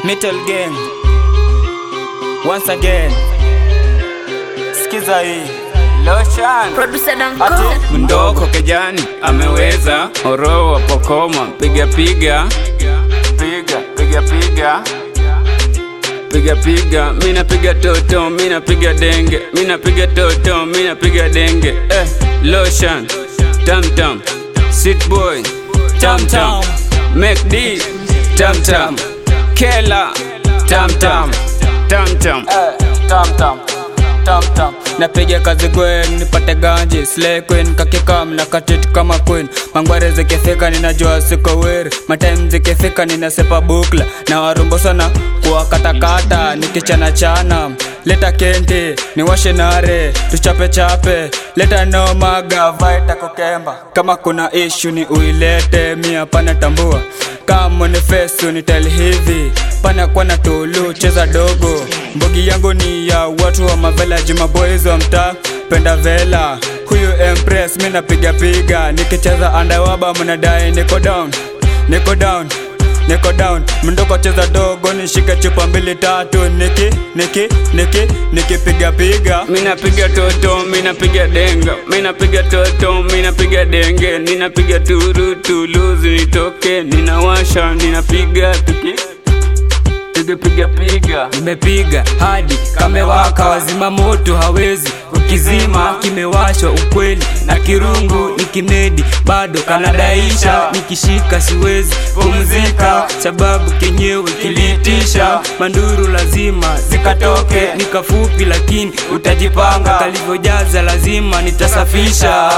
Metal Gang once again, sikiza hii Lotion Producer Danko. ati mndoko kijani ameweza oro wa pokoma piga piga piga piga piga piga piga mina piga toto mina piga denge mina piga toto mina piga denge eh lotion tam tam sit boy tam tam make d tam tam kela tam tam tam tam eh, tam tam tam tam napiga kazi gwen nipate ganji slay queen kakikam na katit kama queen mangware zikifika ninajua siko weri matime zikifika ninasepa bukla na warumbo sana kuwakatakata nikichana chana leta kente niwashe nare tuchape chape leta nomaga vaita kukemba kama kuna ishu ni uilete mia pana tambua kama ni fesu ni tel hivi pana kwa na tulu cheza dogo mbogi yangu ni ya watu wa mavelaji maboys wa mtaa penda vela huyu empress mi napiga piga nikicheza andawaba mnadai niko down niko down niko down mndoko cheza dogo nishike chupa mbili tatu niki niki niki nikipiga piga mina piga toto mina piga denga mina piga toto mina piga denge ninapiga turu tuluzi nitoke ninawasha ninapiga tuki tukipiga piga nimepiga hadi kamewaka wazima moto hawezi ukizima kimewashwa ukweli na kirungu ni kimedi bado kanadaisha nikishika siwezi pumzika sababu kenyewe kiliitisha manduru lazima zikatoke nikafupi lakini utajipanga kalivyojaza lazima nitasafisha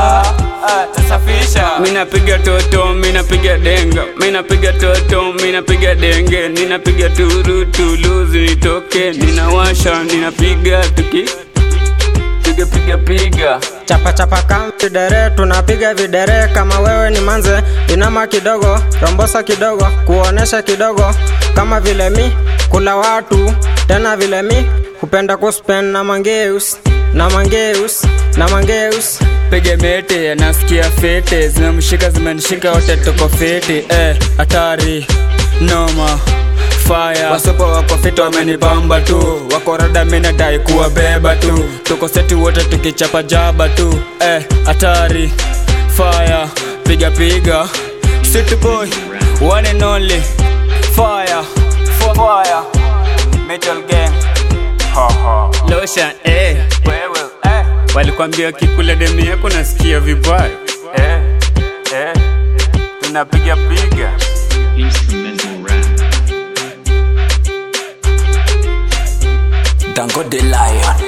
tasafisha mina piga toto mina piga denga mina piga toto mina piga denge ninapiga turu tuluzi nitoke ninawasha ninapiga tuki tukipiga piga chapa chapa kama videre tunapiga videre kama wewe ni manze inama kidogo rombosa kidogo kuonesha kidogo kama vile mi kula watu tena vile mi hupenda kuspen na mangeus na mangeus na mangeus pige mete nasikia fete zimemshika zimenishika wote tuko fiti eh, hatari noma fire wasopo wako fiti wamenipamba tu wako rada minadai kuwabeba tu tuko seti wote tukichapa jaba tu eh, hatari fire piga piga city boy one and only fire fire metal gang ha ha lotion eh wewe eh walikwambia kikula demi yako nasikia vibaya eh, eh, tunapiga piga instrumental rap. Dango the Lion.